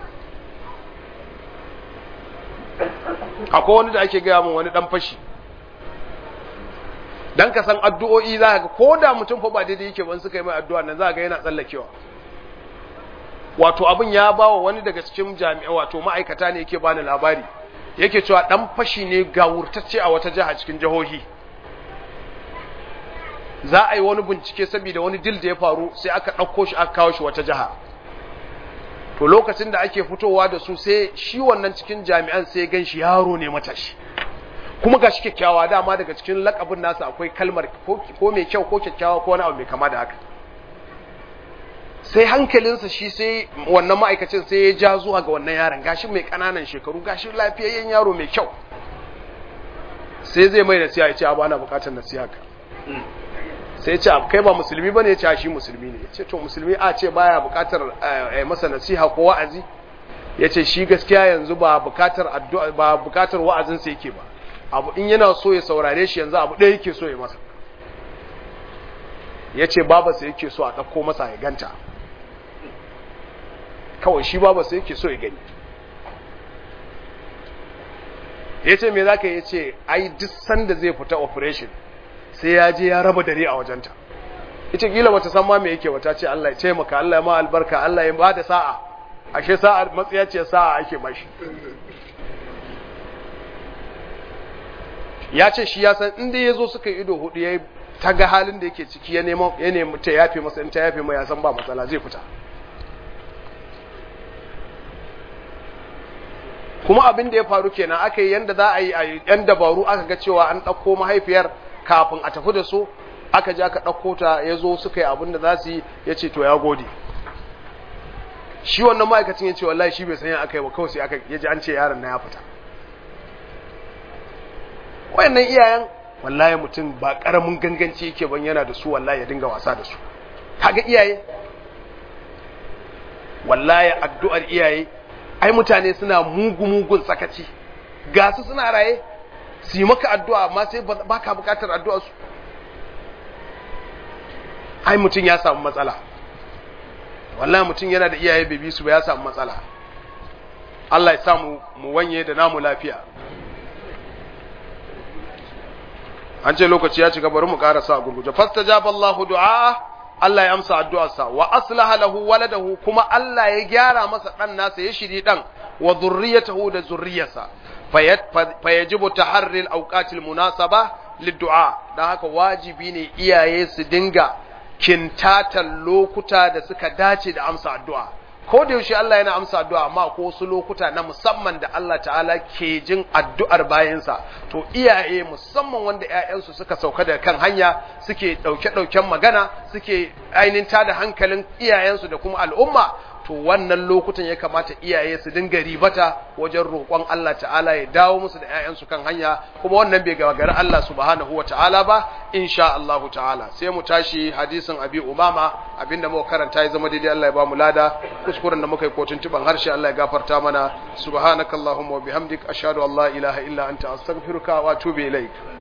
akwai wani da ake gaya min wani dan fashi dan ka san addu'o'i za ka ga ko da mutum fa ba daidai yake ban suka yi mai addu'a nan za ga yana tsallakewa wato abin ya ba wa wani daga cikin jami'a wato ma'aikata ne yake bani labari yake cewa dan fashi ne ga wurtacce a wata jiha cikin jihohi za a yi wani bincike saboda wani dil da ya faru sai aka ɗauko shi aka kawo shi wata jiha to lokacin da ake fitowa da su sai shi wannan cikin jami'an sai gan shi yaro ne matashi kuma ga shi kyakkyawa dama daga cikin lakabin nasa akwai kalmar ko mai kyau ko kyakkyawa ko wani abu mai kama da haka sai hankalinsa shi sai wannan ma'aikacin sai ya ja zuwa ga wannan yaron gashi mai ƙananan shekaru gashi lafiyayyen yaro mai kyau sai zai mai nasiha ya ce abu ana bukatar nasiha ka sai ce kai ba musulmi bane ya ce shi musulmi ne ya ce to musulmi a ce baya bukatar masa nasiha ko wa'azi ya ce shi gaskiya yanzu ba bukatar addu'a ba bukatar wa'azin sa yake ba abu in yana so ya saurare shi yanzu abu ɗaya yake so ya masa ya ce babarsa yake so a ɗauko masa ya ganta kawai shi babarsa yake so ya gani ya ce me za ka yi ce ai duk sanda zai fita operation sai ya je ya raba dare a wajenta ita kila wata san ma me yake wata ce Allah ya taimaka Allah ya ma albarka Allah ya bada sa'a ashe sa'a matsiya ce sa'a ake bashi ya ce shi ya san inda ya zo suka ido hudu ya ta ga halin da yake ciki ya nemi ya nemi ta yafe masa in ta yafe mai ya san ba matsala zai fita kuma abin da ya faru kenan aka yi yanda za a yi a yan dabaru aka ga cewa an ɗauko mahaifiyar kafin a tafi da su aka je aka ɗauko ta ya zo suka yi abin da za su yi ya ce to ya gode shi wannan ma'aikacin ya ce wallahi shi bai sanya aka yi ba kawai sai aka ya ji an ce yaron na ya fita wayannan iyayen wallahi mutum ba ƙaramin ganganci yake ban yana da su wallahi ya dinga wasa da su kaga iyaye wallahi addu'ar iyaye ai mutane suna mugu-mugun sakaci ga su suna raye su yi maka addu'a amma sai ba ka bukatar addu'a su ai mutum ya samu matsala wallahi mutum yana da iyaye bai su ba ya samu matsala Allah ya samu mu wanye da namu lafiya an ce lokaci ya cika bari mu karasa a gurguje fastajaba Allahu du'a Allah ya amsa addu'arsa wa aslaha lahu waladahu kuma Allah ya gyara masa dan nasa ya shiri dan wa zurriyatahu da zurriyarsa fayajibu taharril awqatil munasaba liddu'a dan haka wajibi ne iyaye su dinga kintatan lokuta da suka dace da amsa addu'a ko da yaushe Allah yana amsa addu'a amma ko wasu lokuta na musamman da Allah ta'ala ke jin addu'ar bayansa to iyaye musamman wanda ƴaƴansu suka sauka da kan hanya suke ɗauke-ɗauken magana suke ainihin tada hankalin iyayensu da kuma al'umma to wannan lokutan ya kamata iyaye su dinga ribata wajen roƙon Allah ta'ala ya dawo musu da ƴaƴansu kan hanya kuma wannan bai gagari Allah subhanahu wa ta'ala ba insha Allah ta'ala sai mu tashi hadisin Abi Umama abinda muka karanta ya zama daidai Allah ya ba mu lada kuskuren da muka yi kotun tuban harshe Allah ya gafarta mana subhanakallahumma wa bihamdik ashhadu an la ilaha illa anta astaghfiruka wa atubu ilaik